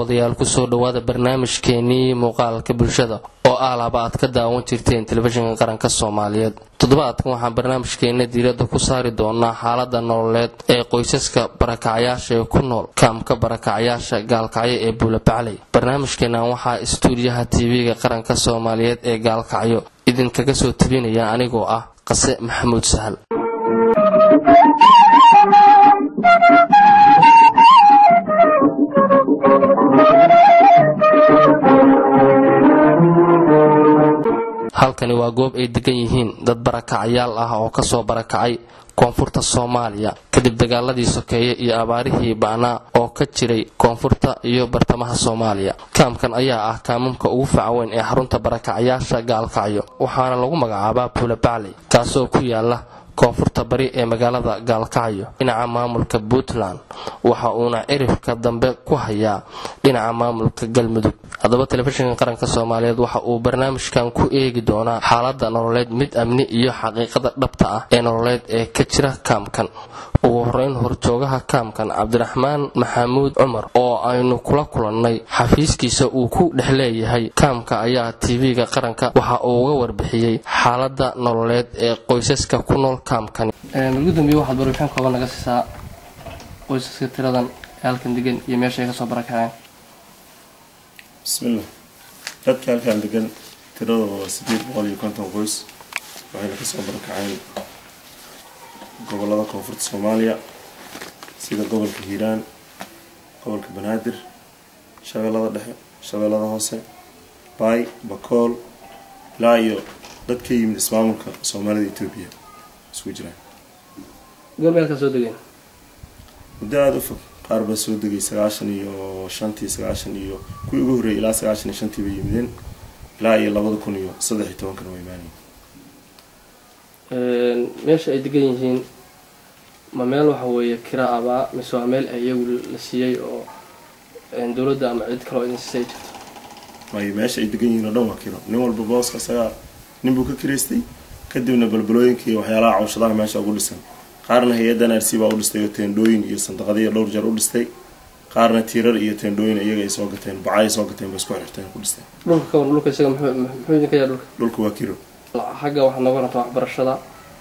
daawadayaal kusoo dhowaada barnaamijkeenii muuqaalka bulshada oo ah laba aad ka daawan jirteen telefishinka qaranka soomaaliyeed toddobaadkan waxaan barnaamijkeena diiradda ku saari doonaa xaalada nololeed ee qoysaska barakacyaasha ee ku nool kaamka barakacyaasha gaalkacyo ee buulabacley barnaamijkeenan waxaa istuudiyaha tv-ga qaranka soomaaliyeed ee gaalkacyo idinkaga soo tabinaya anigoo ah qase maxamuud sahal halkani waa goob ay degan yihiin dad barakacyaal ah oo kasoo barakacay koonfurta soomaaliya kadib dagaaladii sokeeye iyo abaarihii ba'naa oo ka jiray koonfurta iyo bartamaha soomaaliya kaamkan ayaa ah kaamamka ugu facaweyn ee xarunta barakacyaasha gaalkacyo waxaana lagu magacaabaa buulabacley kaasoo ku yaala koonfurta bari ee magaalada gaalkacyo dhinaca maamulka puntland waxa uuna cirifka dambe ku hayaa dhinaca maamulka galmudug haddaba telefishinka qaranka soomaaliyeed waxa uu barnaamijkan ku eegi doonaa xaalada nololeed mid amni iyo xaqiiqada dhabta ah ee nololeed ee ka jira kaamkan ugu horeyn horjoogaha kaamkan cabdiraxmaan maxamuud cumar oo aynu kula kulannay xafiiskiisa uu ku dhex leeyahay kaamka ayaa tv-ga qaranka waxa uu uga warbixiyey xaalada nololeed ee qoysaska ku nool kaamkani gudoomiye waxaad warbixin kooban naga siisaa qoysaska tiradan ee halkan degan iyo meesha ay kasoo barakaceen bismillah dadka halkaan degan tiradooda waa sideed boqol iyo konton qoys waxayna kasoo barakaceen gobolada koonfurta soomaaliya sida gobolka hiiraan gobolka banaadir shabeellada dhexe shabeellada hoose baay bakool ilaa iyo dad ka yimid ismaamulka soomaalida etoobiya isku jiraan goormay halkan soo degeen muddo aada u fog qaar baa soo degay sagaashan iyo shantii sagaashan iyo kuwii ugu horreeyay ilaa sagaashan iyo shantii bay yimideen ilaa iyo labada kun iyo saddex iyo tobankana waa imaanayeen meesha ay degan yihiin ma meel waxa weeye kira abaa mise waa meel iyagu la siiyey oo dowladda ama cid kaloo idin siisay jirto maayo meesha ay degan yihiin oo dhan waa kiro nin walba booska isagaa nin buu ka kiraystay kadibna balbalooyinka iyo waxyaalaha cawshadaha meesha ugu dhisan qaarna hay-addan r c baa u dhistay oo teendhooyin iyo sandaqadiyo dhowr jeer u dhistay qaarna tiirar iyo teendhooyin iyaga ay soo gateen baca ay soo gateen ba isku xirteen ku dhistay dhulka kawan dhulka isaga muxuu idinka yahay dhulka dhulka waa kiro xagga waxaad nooga rantaa waxbarashada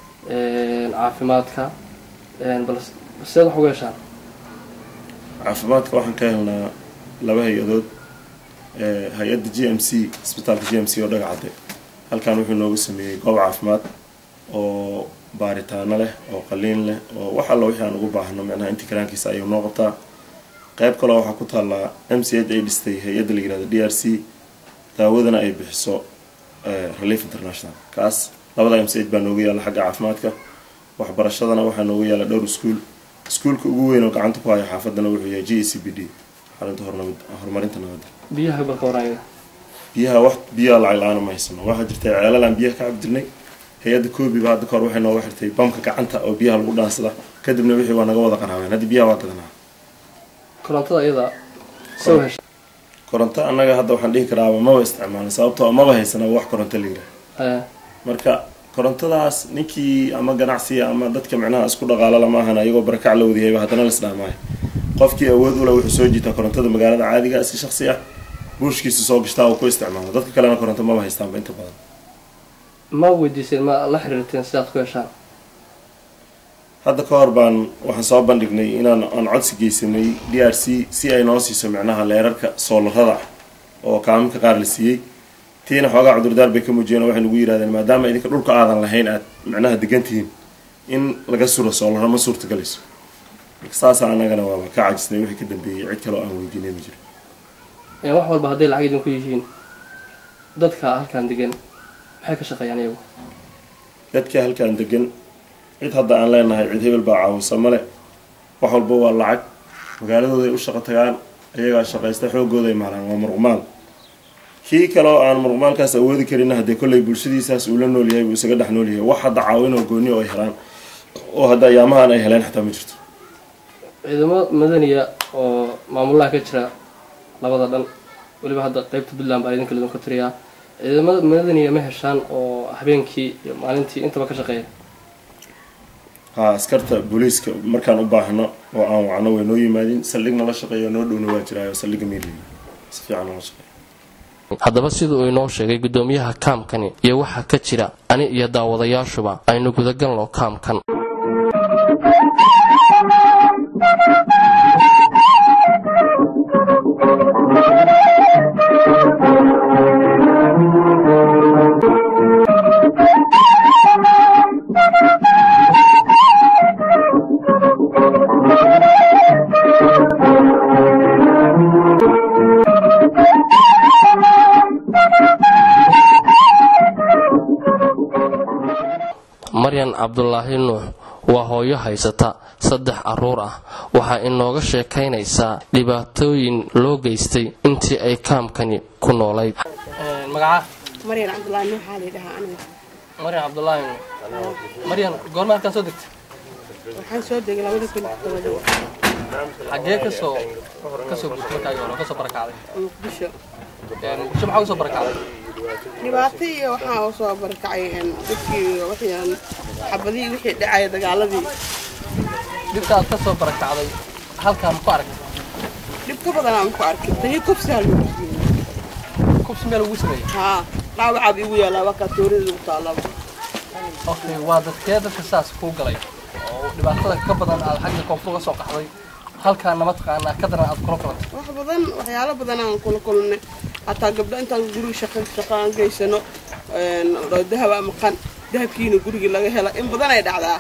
caafimaadka bal seed wax uga heshaan caafimaadka waxaan ka helnaa laba hay-adood hay-adda g m c isbitaalka g m c oo dhaga cadde halkan wuxuu noogu sameeyey goob caafimaad oo baaritaano leh oo qaliin leh oo wax alla wixii aan ugu baahno micnaha intii karaankiisa ayuu noo qabtaa qeyb kaleo waxaa ku taallaa m c h ay dhistay hay-adda la yihahdo d r c daawadana ay bixiso relief international kaas labada m c h baa nooga yaalla xagga caafimaadka waxbarashadana waxaa nooga yaalla dhowr iskuol iskuolka ugu weyn oo gacanta ku haya xaafadana wuxuu yahay g e c b d xalinta horumarinta nabadda biyaha balka waraaya biyaha wax biyaha lacag la-aana ma haysano waxaa jirtay ceelalaan biyaha ka cabdirnay hay-adda koobiba hadda kahor waxay nooga xirtay bamka gacanta oo biyaha lagu dhaansada kadibna wixii waa naga wada qaraabeen haddii biyaha waa gadanaa korontada iyada soo hesha koronto annaga hadda waxaan dhihi karaaba maba isticmaalin sababtoo maba haysanaba wax koronto la yidhaah marka korontadaas ninkii ama ganacsiga ama dadka micnaha isku dhaqaalo lama ahan ayagoo barakac la wadiyayba haddana laisdhaamaayo qofkii awood ule wuxuu soo jiitaa korontada magaalada caadiga si shaksi ah buushkiisa soo gashtaa oo ku isticmaalo dadka kalena koronto maba haystaanba inta badan ma weydiiseen ma la xiriirteen sidaad ku heshaan hadda ka hor baan waxaan soo bandhignay inaan aan codsi geysanay d r c si ay noo siiso micnaha leerarka soolarada ah oo kaamamka qaar la siiyey tiina xoogaa cudurdaar bay ka muujiyeen oo waxay nagu yidhahdeen maadaama idinka dhulka aadan lahayn aad micnaha degantihiin in laga suro soolaro ma suurtagelayso saasa anagana waaba ka cajisnay wixii ka dambeeyey cid kaleo aan weydiinay ma jiro wax walba hadday lacag idinku yihiin dadka halkan degan maxay ka shaqeeyaan iyagu dadka halkan degan cid hadda aan leenahay cid hebel baa caawisa male wax walba waa lacag magaaladooda ay u shaqo tagaan ayagaa shaqaysta xoogooda ay maalaan waa muruqmaal kii kaleo aan muruqmaalkaas awoodi karina haddee kolley bulshadiisaas uu la nool yahay buu isaga dhex nool yahay wax hadda caawin oo gooni oo ay helaan oo hadda ayaamahan ay heleen xataa ma jirto ciidamo madaniya oo maamulaha ka jira labada dhan weliba hadda qeybta puntland baa idinka lidinku tiriyaa ciidamada madaniya ma heshaan oo habeenkii iyo maalintii intaba ka shaqeeya haa askarta booliiska markaan u baahno oo aan wacno way noo yimaadin saldhigna la shaqeeyo noo dhowna waa jiraayo saldhigga miirley si fiican ula shaqeeya haddaba siduu inoo sheegay guddoomiyaha kaamkani iyo waxaa ka jira ani iyo daawadayaashuba aynu gudagalno kaamkan maryan cabdulaahi nuux waa hooyo haysata saddex carruur ah waxaa inooga sheekaynaysaa dhibaatooyin loo geystay intii ay kaamkani ku noolayd magaca maryan cabdulaahi nuux waxaa la yidhahaa aniga maryan cabdulaahi nuux maryan goorma halkaan soo degtay waxaan soo degay labadii kun iyo todobadii xaggee kasoo kasoo gurtay markaagi hore kasoo barakacday muqdisho muqdisho maxaa usoo barakacday dhibaato iyo waxaa u soo barakacay dadkii wixii xabadihii wixii dhacaya dagaaladii dhibka aad kasoo barakacday halkaan ku aragtay dhib ka badan aan ku arkay tahi kufsaa lagu siiyey kubsi meel ugu sameeyey haa dhaawacaab igu yaalaa wakaa toorida ugu taallaba okay waa dadkee dadka saas kuu galay oo dhibaatada ka badan aad xagga koonfur ka soo qaxday halkaana mataqaanaa ka daran aad kula kulantay wax badan waxyaalo badan aan kula kulnay hataa gabdho intaan guriga shaqo shaqo aan geysano dahaba maqan dahabkiina gurigii laga hela in badan ay dhacdaa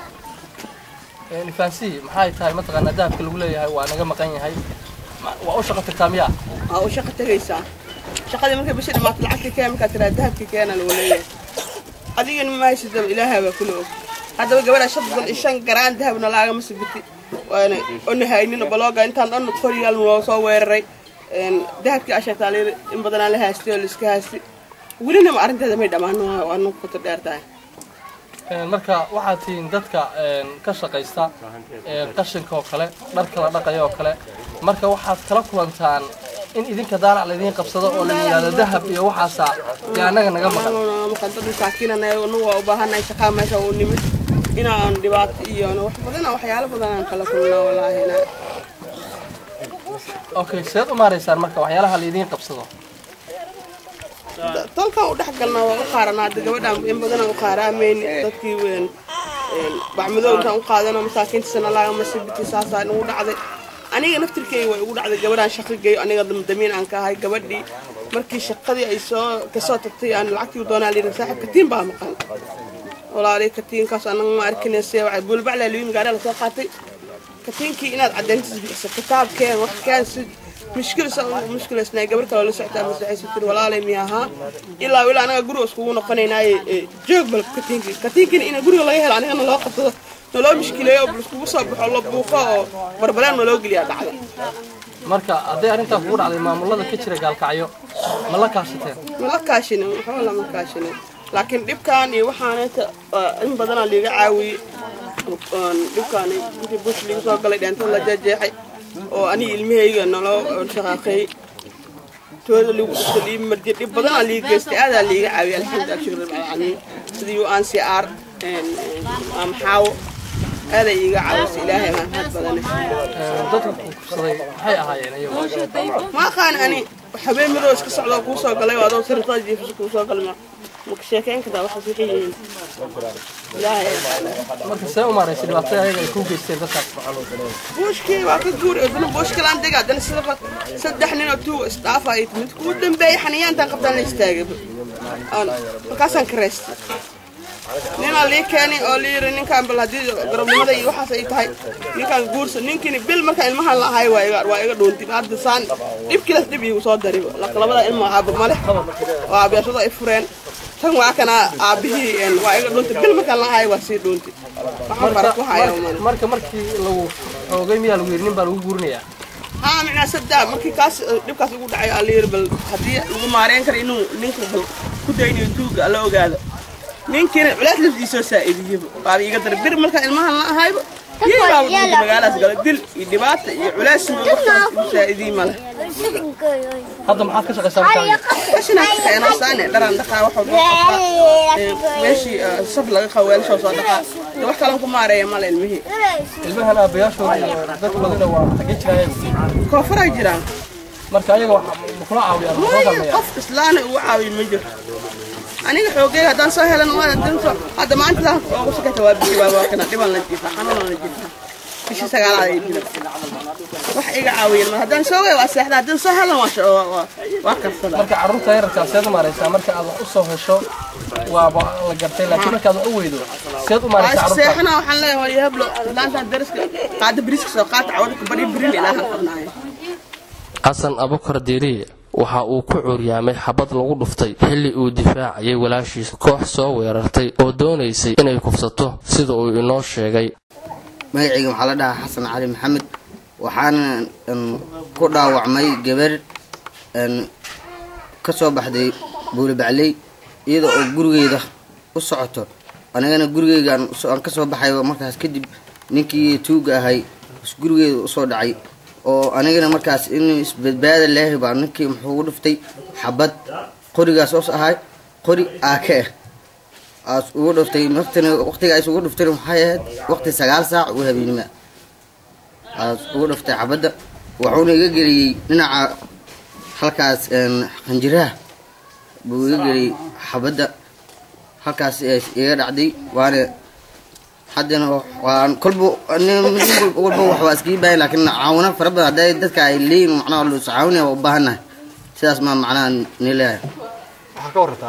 nifaansi maxay tahay mataqaanaa dahabka lagu leeyahay waa naga maqan yahay Ma- waa u shaqo tagtaa miyaa waa u shaqo tegaysaa shaqadii markay bisha dhamaato lacagtii keen markaa tiraa dahabkii keena lagu leeyahay adigana ma haysid ilaahay baa kula og haddaba gabadha shan boqol iyo shan garaan dahabna laagama sibiti waana ona haynina balooga intaan dhan koryaal noo soo weeraray dahabkii asheegtaa layiri in badanaa la haastay oo laiska haastay welina ma arrinteeda may dhammaan waa nu kuta dheer tahay marka waxaad tihiin dadka ka shaqaysta qashinka oo kale dharka la dhaqaya oo kale marka waxaad kala kulantaan in idinka daanac laydiin qabsado oo la yidhaahdo dahab iyo waxaasa yaa annaga naga maqan maqan dad masaakiinana nu waa u baahannahay shaqaa meesha u nimid inaan dhibaato iyo wax badan waxyaalo badan aan kala kulnaa walaahina okay seed u maaraysaan marka waxyaalaha laydiin qabsado tolkaan u dhex galnaa waa u qaaranaa hadda gabadhaan in badanaan u qaaraamayni dadkii weyn bacmadoow intaan u qaadano masaakiintiisana laagama sibiti saasaa nagu dhacday aniga naftirkeyga way ugu dhacday gabadhaan shaqo geeyo aniga damiin aan ka ahay gabadhii markii shaqadii ay soo kasoo tagtay aan lacagtii doonaa liiri saaxiib katiin baa maqan walaalay katiinkaas anaga ma arkinayse waxay buulbaclaa liin gaari la soo qaatay katiinkii inaad caddayntiis bixiso kitaabkeen wax keen si mushkilsa mushkilaysnay gabar kaloo la soctaa masaxaysa tiri walaalay miya ahaa ilaa ilaa anaga guriga iskugu noqonaynaaye joog bal katiinkii katiinkiina ina guriga laga helo anigana loo qabsado naloo mishkileeyo oo laiskugu soo baxo la buufo oo barbaleen naloo geliyaa dhacda marka hadday arrintaa kugu dhacday maamulada ka jira gaalkacyo ma la kaashateen mala kaashinin waxba lama kaashinin laakiin dhibkan iyo waxaaneta in badanaa liiga caawiyey dhibkaan intii bush liiga soo galay dheento la jeexjeexay oo aniga ilmahayga naloo shaqaaqeeyey tooda liigu dhigta lii mardiye dhib badanaa liiga geystay aadaa liiga caawiyay alxamdulilah shukr rabbil caalamiin sidii u aan si aar maxaawo aaday iiga caawisay ilaahay maan had badane dadka ku kufsaday maxay ahaayeen iyagu ma aqaan ani habeen midoo iska socdo kuu soo galay oo adoo sirtaa jiifis kuu soo galay ma ma ka sheekayn kartaa waxaas wixii yihiin ilaahay aa yaqaana marka see u maaraysay dhibaatada ayaga ay kuu geysteen dadkaas buushkii waa ka guuri oo dana buush kalaan dega haddana sida saddex nin oo tuuga isdhaafa ay timid kuu dambeeyay xaniyaantaan qabtaan la istaagay markaasaan kareystay ninaa lii keenay oo lii yiri ninkaan bal haddii garabnimada iyo waxaas ay tahay ninkaan guursa ninkiini bil markaa ilmahan la ahay waa iga waa iga dhoontay hadda saan dhibkiilas dhib iigu soo dariba labada ilma aaba male oo aabeeshadu ay fureen tan waa kana aabihii waa iga dhoontay bil markaan la ahay waa sii dhoontay waxaan fara ku haya male marka markii lagu xoogay miyaa lagu yidhi nin baa lagu guurinayaa haa micnaa saddaa markii kaas dhibkaas ugu dhacay aa layiri bal haddii lagu maareyn karo inuu ninka bal ku daynayo tuuga la ogaado ninkiina culays laftiisoo saa'idiyaba waaba iga daray bir markaan ilmahan la ahayba yeebaaba dhulka magaalaas gala dil iyo dhibaata iyo culays waxaas igu saa'idii male hadda maxaad ka shaqaysaa markaa qashinaan ka keenaa saane dharaan dhaqaa wax walba dhaqaa meeshii saf laga qabo weelashoo soo dhaqaa de wax kalan ku maareeya male ilmihii ilmahan aabayaashooda iyo dadka badina waa xagee jiraayagu koofaray jiraan marka ayaga wax ma kula caawiyaan ma soo maya kalmayaan qof islaana ugu caawiyin ma jiro aniga xoogay haddaan soo helan waa dinto hadda maanta daa ugu sakata waa bisi waa waa kana dhiban la jiifaa xanuun la jiifaa bishii sagaalaad ay jira wax iga caawiyan mar haddaan soo wey waa seexda haddaan soo helan waa sha- waa- waa waa karsada marka carruurta yararkaa seed u maaraysaa marka aad wax u soo hesho waaba la gartay laakiin markaad wax u weydo seed u maaraysaa waa carruurta seexana waxaan leeyahay hooyo heblo islaantaan dariska qaada biriska soo qaata cawdka bari birin ilaahan qabnaayo xasan abukar diiriye waxa uu ku curyaamay xabad lagu dhuftay xilli uu difaacayay walaashiisa koox soo weerartay oo doonaysay inay kufsato sida uu inoo sheegay magacayga waxaa la dhahaa xasan cali maxamed waxaana n, ku dhaawacmay gabar n, ka soo baxday buuli bacley iyada oo gurigeeda u socoto anigana gurigeyga aan uso- aan ka soo baxay markaas kadib ninkii tuuga ahay is gurigeeda usoo dhacay oo anigana markaas in isbadbaada leehay baa ninkii muxuu ugu dhuftay xabad qorigaas os ahay qori aake ah aas ugu dhuftay waqtina waqtiga ays ugu dhuftay waxay ahayd waqti sagaal saac oo habeenimo aas ugu dhuftay xabadda wuxuuna iga geliyey dhinaca halkaas een, qanjiraha buu iga geliyey xabadda halkaas ee iga dhacday waana haddana waan kolba nin walba wax waa iskaga baahan laakiin caawino fara badan hadday dadka ay leeyihin macnaha lu caawinaya waa u baahannahay sidaas maa macnaha ni leeyahay waxaa ka warrantaa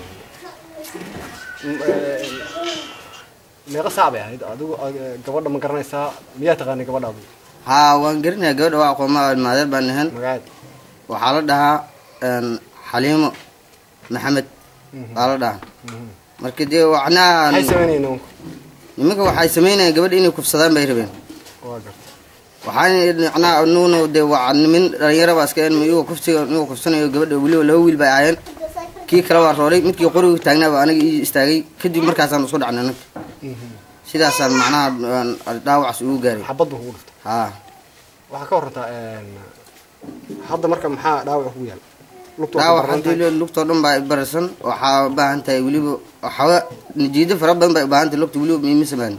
meeqa saac bay ahayd adigu eh, gabadha ma garanaysaa miyaa taqaanay gabadhaadu haa waan garanayaa gabadha waa aqooma maadeer baan ahan magaceed waxaa la dhahaa een, xaliimo maxamed baa la dhahaa marka dee wacnaha maxay sameynayeen nimanku nimanka waxay sameynayaan gabadha inay kufsadaan bay rabeen waa gartay waxaan macnaha nuguna dee waa nimin dhalinyaro baa iska iyagoo kufsiga iyagoo kufsanayo gabadha weliba laba wiil bay ahaayeen kii kale waa rooray midkii qoriga taagnaa baa aniga ii istaagay kadib markaasaan isku dhacnay anaga sidaasaan macnaha aan dhaawacaas ugu gaaray xabad buu kugu dhuftay haa waxaa ka warrantaa hadda marka maxaa dhaawac kugu yaal lugta waa dhaawac ku haddii baran le- lugtoo dhan baa ibararsan waxaa u baahan tahay weliba waxaa nijiido fara badan bay u baahan tahay lugta weliba miima samaan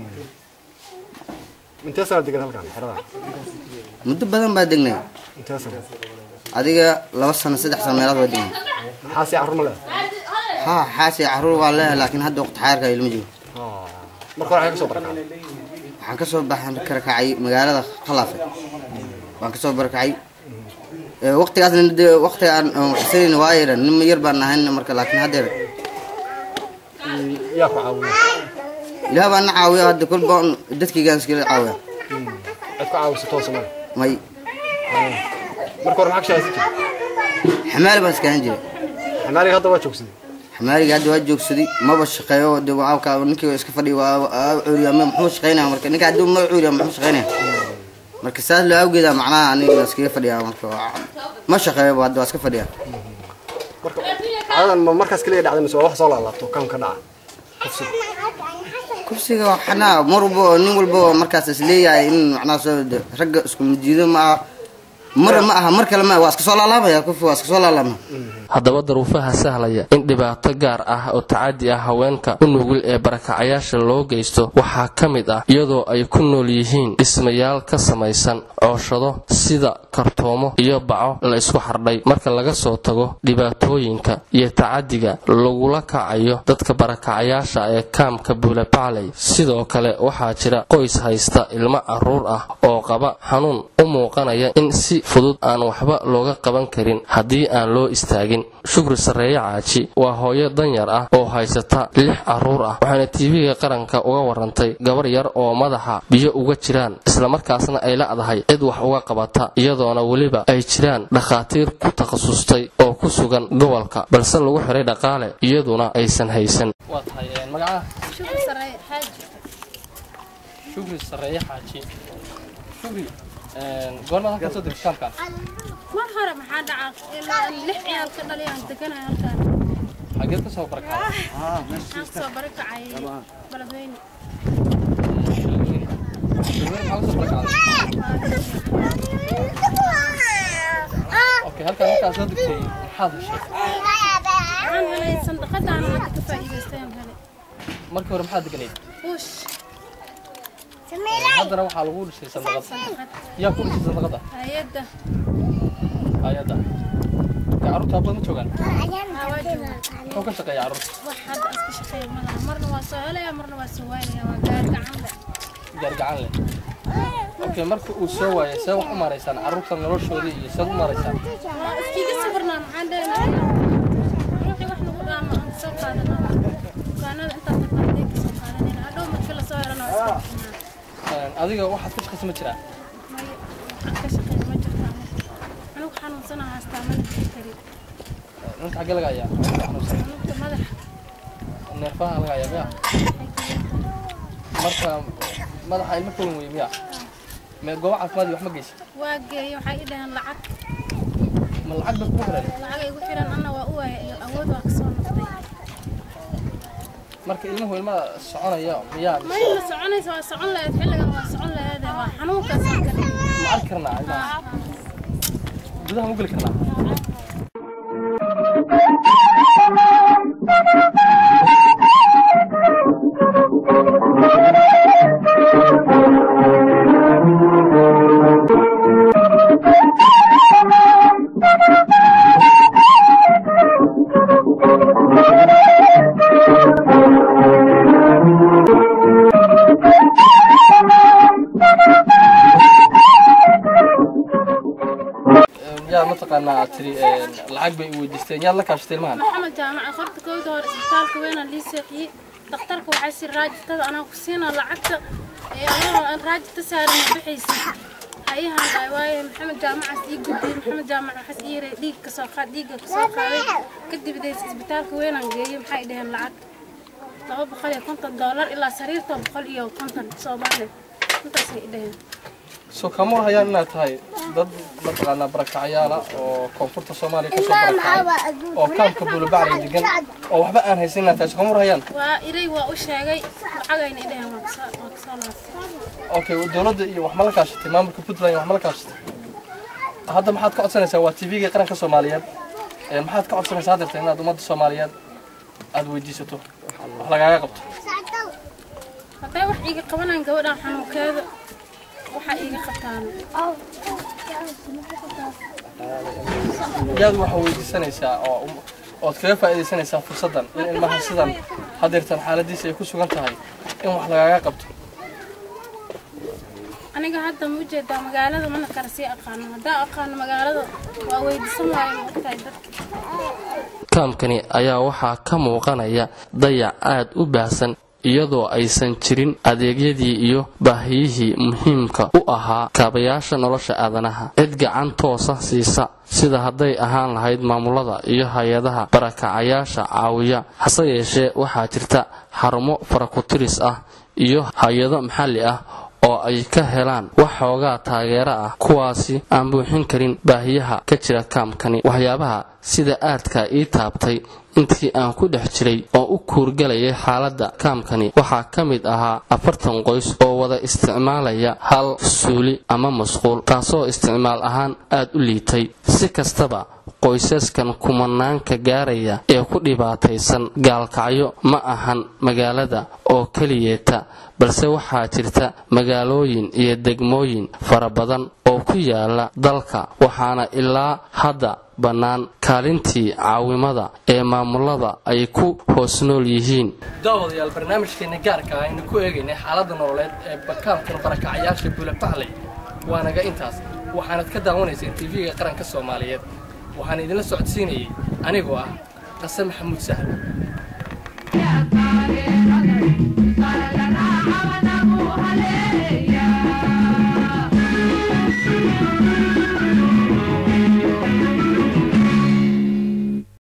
intee sana degan halkan xerada muddo badan baa degnay intee sana adiga laba sano saddex sano meelaad waa degnay maxaa si carruur ma leedahay haa xaasi caruur waa leeyahay laakiin hadda waqti xayaarka ilma jiro marka hore waxay ka soo barakacday waxaan kasoo baxan karakacay magaalada khalaafe waan kasoo barakacay Ee, waqtigaasna dee waqtiga aan aan waxsanayna waa yaran nin yar baan ahayn marka laakiin haddeer yaa ku caawiya ilaah baan na caawiya hadda kolba un dadkaygaan iskala caawiya cid ku caawisa toosa male may marka hore maxaa ka shaqaysan jirtay xamaali baan iskahan jiray xamaaliga hadda waa joogsaday xamaaliga hadda waa joogsaday maba shaqeeyo de waa ka ninkii iska fadhiya waa waa cuuriyaame muxuu shaqeynaya marka ninka hadduu ma cuuriya muxuu shaqeynaya marka saas loo awgeeda macnaha aniga iskaga fadhiya marka waa- ma shaqeeyo hadda waa iska fadhiya marka caadadan ma markaas kaliya dhacday mise waa wax soo laalaabto kan ka dhaca kufsiga kursiga waxana mar walba oo nin walba oo markaas is leeyahay in macnaha soo de- ragga isku mijiido ma aha mar ma aha mar kale ma waa iska soo laalaabaya qof waa iska soo laalaabma haddaba daruufaha sahlaya in dhibaato gaar ah oo tacadi ah haweenka u nugul ee barakacayaasha loo geysto waxaa ka mid ah iyadoo ay ku nool yihiin dhismayaal ka samaysan cooshado sida kartoomo iyo baco la isku xardhay marka laga soo tago dhibaatooyinka iyo tacadiga lagula kacayo dadka barakacayaasha ee kaamka buulabacley sidoo kale waxaa jira qoys haysta ilmo caruur ah oo qaba xanuun u muuqanaya in si fudud aan waxba looga qaban karin haddii aan loo istaagin shukri sarreeye caaji waa hooyo danyar ah oo haysata lix caruur ah waxaana tv-ga qaranka uga warantay gabar yar oo madaxa biyo uga jiraan islamarkaasna ay la'dahay cid wax uga qabata iyadoona weliba ay jiraan dhakhaatiir ku takhasustay oo ku sugan gobolka balse lagu xiray dhaqaale iyaduna aysan haysan waa tahay magacaha شوفي سراي حاجة shukri sarreeye xaaji shukri goormaad halkan soo degtay kaamkan ما هرب حد عاق إلا اللي عيال كذا اللي عند كنا هالكان xageed ka soo barakacay أقصى بركة عي بلدين maxaa usoo barakacday okay halkan markaa soo degtay maxaad heshay أنا هلا صندقة أنا هذا كفاية استيم هلا markii hore maxaad deganayd وش haddana waxaa lagu dhisay sandaqad صندقة yaa ku dhisay sandaqada هيدا hay-adda carruurta habad ma joogaan haa waa joogaa muxuu ka shaqeeya carruurta wax hadda iska shaqeeya malaha marna waa soo helaya marna waa soo waayaya waa gaar gacan leh gaargacan leh okay marka uu soo waayay see wax u maraysaan carruurta noloshoodii iyo seed u maraysaan waa iskiga sawirnaa maxaan dhehnaa ruuxii wax lagu dhaama aan soo qaadanaa dukaanada intaas taqaanay ka soo qaadanayna hadhow markii la soo helana waa iska bixinaa adiga waxaad ka shaqaysa ma jiraan mayo wax ka shaqeeya ma jirto anigu xanuunsanaa haastaa mana bixi kari ninka xagge laga hayaa xanuunsan anugta madaxa neerfaha laga hayaa miya marka madaxa ilmo ka weyn weye miya me goobo caafimaad iyo wax ma geysa waa geeye waxay i dhaheen lacag ma lacag bay kugu xireen lacag ay igu xiran anna waa u waaya iyo awood waa kasoo noqday marka ilmuhu ilmaha soconaya miyaa ma ma soconaysa waa socon lahayd xilligan waa socon lahayd waa xanuunkaas aan ka dhigay ma arki karnaa ilmaha gudaha ma geli karnaa yaad mataqaanaa aad tiri lacag bay i weydiisteen yaad la kaashatay ilmahan maxamed jaamaca horta kowda hore isbitaalka weynaa lii seexiyey dhakhtarka waxay si raajitada anaa ku siinaa lacagta ee anagoo aan raajita saaran bixaysa hayahan dhaay waaye maxamed jaamacaas ii gudbiyey maxamed jaamac waxaas ii yaray dhiig kasoo qaad dhiigga kasoo qaaday kadib days isbitaalka weynaan geeyey maxay dhaheen lacag laba boqol iyo konton doolar ilaa sariirta boqol iyo konton soomaali intaasay i dhaheen soo kama warhayaan inaad tahay dad mataqaanaa barakacyaala oo koonfurta soomaaliya kasoo barakacay oo kaamka bulabaclay degan oo waxba aan haysan inaad tahay soo kama warhayaan waa iray waa u sheegay lacagayna i dhaheen waa kasoo waa kasoo laabtay okay dowladda iyo wax ma la kaashatay maamulka puntland iyo wax ma la kaashatay hadda maxaad ka codsanaysaa waa tv-ga qaranka soomaaliyeed Ee, maxaad ka codsanaysaa haddeerta inaad ummadda soomaaliyeed aad weydiisato wax lagaaga qabto hadday wax iiga qabanaan gabadhan xanuunkeeda waxaa iiga qabtaan yaad waxa weydiisanaysaa oo um- ood kaga faa'iidaysanaysaa fursaddan in ilmaha sidan haddeertan xaaladiisa ay ku sugan tahay in wax lagaaga qabto aniga hadda ma ujeedaa magaalada mana kala sii aqaano haddaan aqaano magaalada waa weydiisan waayo ma ogtahay dadka kaamkani ayaa waxaa ka muuqanaya dayac aad u baahsan iyadoo aysan jirin adeegyadii iyo baahiyihii muhiimka u ahaa kaabayaasha nolosha aadanaha cid gacan toosa siisa sida hadday ahaan lahayd maamulada iyo hay-adaha barakacayaasha caawiya hase yeeshee waxaa jirta xarumo farakutiris ah iyo hay-ado maxalli ah oo ay ka helaan wax xoogaa taageero ah kuwaasi aan buuxin karin baahiyaha ka jira kaamkani waxyaabaha sida aadka ii taabtay intii aan ku dhex jiray oo u kuurgalayay xaaladda kaamkani waxaa ka mid ahaa afartan qoys oo wada isticmaalaya hal suuli ama masquul taasoo isticmaal ahaan aad u liitay si kastaba qoysaskan kumanaanka gaaraya ee ku dhibaataysan gaalkacyo ma ahan magaalada oo keliyeeta balse waxaa jirta magaalooyin iyo degmooyin fara badan oo ku yaala dalka waxaana ilaa hadda bannaan kaalintii caawimada ee maamulada ay ku hoos nool yihiin daawadayaal barnaamijkeena gaarka ah aynu ku eegaynay xaaladda nololeed ee bakaamkan barakacayaasha bulabacley waanaga intaas waxaanad ka daawanayseen tv-ga qaranka soomaaliyeed waxaan idinla socodsiinayay anigoo ah qase maxamuud sahal